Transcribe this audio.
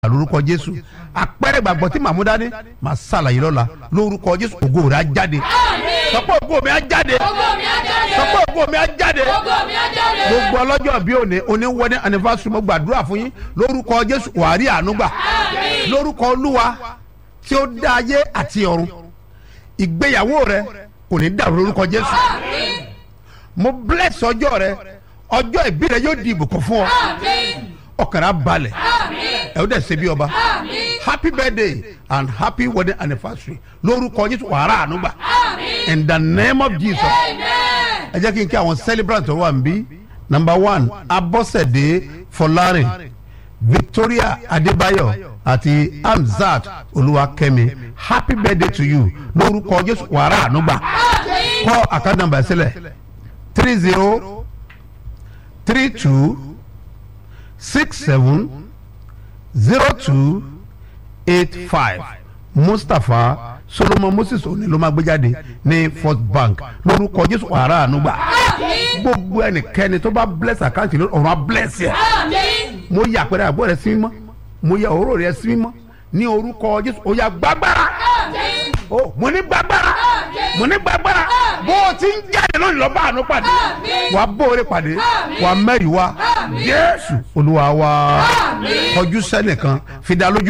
lórúkọ jésù àpẹẹrẹ gbàgbọ́ tí màmú dání màá ṣàlàyé lọ́la lórúkọ jésù ògo rẹ̀ á jáde sọpọ́ ògo mi á jáde Ògo mi á jáde. sọpọ́ ògo mi á jáde Ògo mi á jáde. gbogbo ọlọ́jọ́ bí òní oníwọ́dẹ anniversary mo gbàdúrà fún yín lórúkọ jésù wàá rí àánú gbà lórúkọ olúwa tí ó dá ayé àti ọ̀run ìgbéyàwó rẹ kò ní dàrú lórúkọ jésù mo bless ọjọ́ rẹ ọjọ́ ìbí rẹ yóò di ìbùkún fún ọ Àmín. ọkàn rẹ á balẹ̀ Àmín. ẹ ó dẹ̀ ṣe bí ọba Àmín. happy birthday and happy wedding anniversary lórúkọ jésù wàrà àánú gbà Àmín. in the name of jesus Amen. ẹ jẹ́ kí n kí àwọn celebrant tó wà níbí number one abọ́sẹ̀dé fọlárin victoria adébáyọ̀ àti hamzat olúwakẹ́mi happy birthday to you lórúkọ jésù wàrà àánú gbà Àmín. kọ́ àká nàmbà sílẹ̀ three zero three two six seven zero two eight five mustapha solomon moses òní ló máa gbé jáde ní first bank lórúkọ jésù wàrà àánú gbà Àmín. gbogbo ẹnikẹ́ni tó bá bless àkáǹtì lórí ọ̀run á bless yẹ Àmín. mo yà àpẹẹrẹ àbọ̀ rẹ sí mímọ́ mo yà òróró rẹ sí mímọ́ ní orúkọ jésù ó yá gbàgbára Àmín. ó mo ní gbàgbára mo ní gbàgbára bó o ti ń jáde lónìí lọ bá àánú pàdé Àmín. wàá bóore pàdé Àmín. wàá mẹ́rìí wá Àmín. jésù olúwa wá Àmín. kọjú sẹ́nìkan fi dá lójú